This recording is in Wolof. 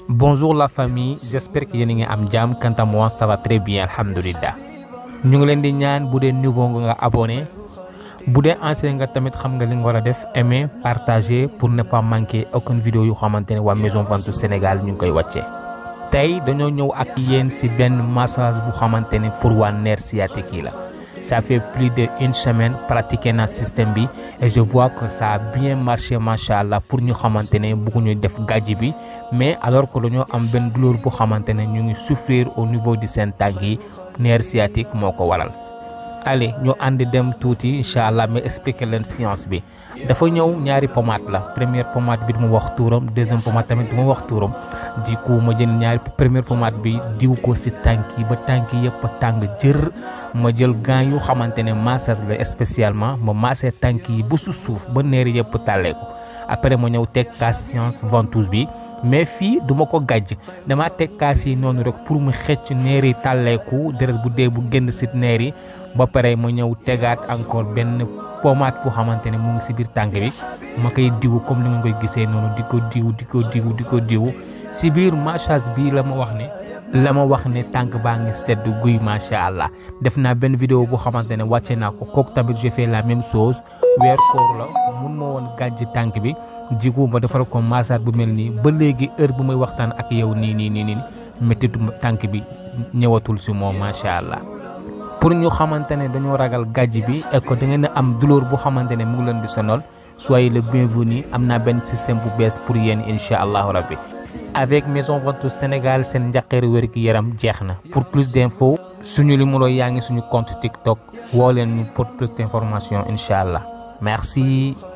Bonjour la famille, j'espère que yéen a ngi am jàmm quant à moi ça va très bien alhamdulillah ñu ngi leen di ñaan bu dee nouveau nga abonné bu dee ancien nga tamit xam nga li nga war a def aimer partager pour ne pas manquer aucune vidéo yu xamante ne waa Maison Ventoux Sénégal ñu ngi koy wàccee. tey dañoo ñëw ak yéen ci benn massage bu xamante ne pour waa nerf sciatique yi la ça fait plus de une semaine pratiqué na système bi et je vois que ça a bien marché macha allah pour ñu xamante ne bëgguñu def gàjj bi mais alors que dañoo am benn douleur bu xamante ne ñu ngi souffrir au niveau du seen tànk yi nerf sciatique moo ko waral. allez ñu ànd dem tuuti incha allah mais expliquer leen science bi dafa ñëw ñaari pommade la première pommade bi duma wax tuuram deuxième pommade tamit duma wax tuuram du coup ma jël ñaari première pommade bi diw ko ci tànk yi ba tànk yëpp tàng jër ma jël gants yu xamante ne massage la spécialement ma massé tànk yi ba su suuf ba neeri yëpp tàllee ko après ma ñëw teg kaas science ventouse bi mais fii duma ko gàjj dama teg kaas yi noonu rek pour mu xëcc neeri tàlleeku deret bu dee bu génn ci neer yi ba pare ma ñëw tegaat encore benn pommade bu xamante ne mu ngi ci biir tànk bi ma koy diwu comme ni nga koy gisee noonu di ko diw di ko diw di ko diw ci biir massage bi la ma wax ne la ma wax ne tànk baa ngi sedd guy macha allah def naa benn vidéo bu xamante ne wàcce naa ko kooku tamit j'ai fait la même chose weer koor la mun ma woon gàjj tànk bi jigu ma defal ko massage bu mel nii ba léegi heure bu may waxtaan ak yow nii nii nii nii méttitu tànk bi ñëwatul ci moom macha allah. pour ñu xamante ne dañoo ragal gàjj bi et que da ngeen a am douleur bu xamante ne mu ngi leen di sonal soyez le bienvenu am naa benn système bu bees pour yéen incha allahu rabbi avec Maison Ventoux Sénégal seen njaqeeru wér gi yaram jeex na pour plus d'infos suñu numéro yaa ngi suñu compte TikTok woo leen ñu pour plus d'informations incha allah merci.